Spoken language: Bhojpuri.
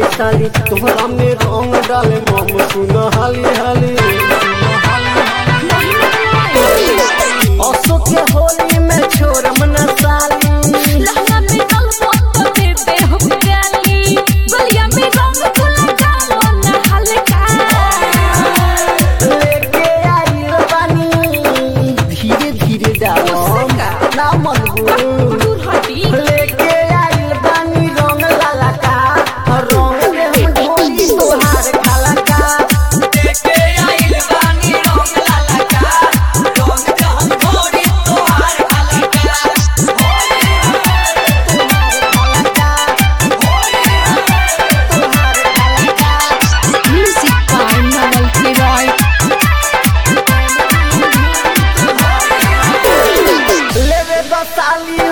रे साली तोहरा में रंग डाले मम सुन हाली हाली अशोक के होली में छोड़म न साली लहंगा में रंग बोल दे दे हम गाली गलिया में रंग गुलाल डालो ना हल्का लेके आई पानी धीरे धीरे डालो ना मनगू दूर हटी लेके आई पानी रंग लाला का रंग दे हम ढोली तोहार खाला का लेके आइल बानी रंग लाला का रंग जहन भोरी तोहार हलका म्यूजिक बाय नवल किराय लेवे बसाली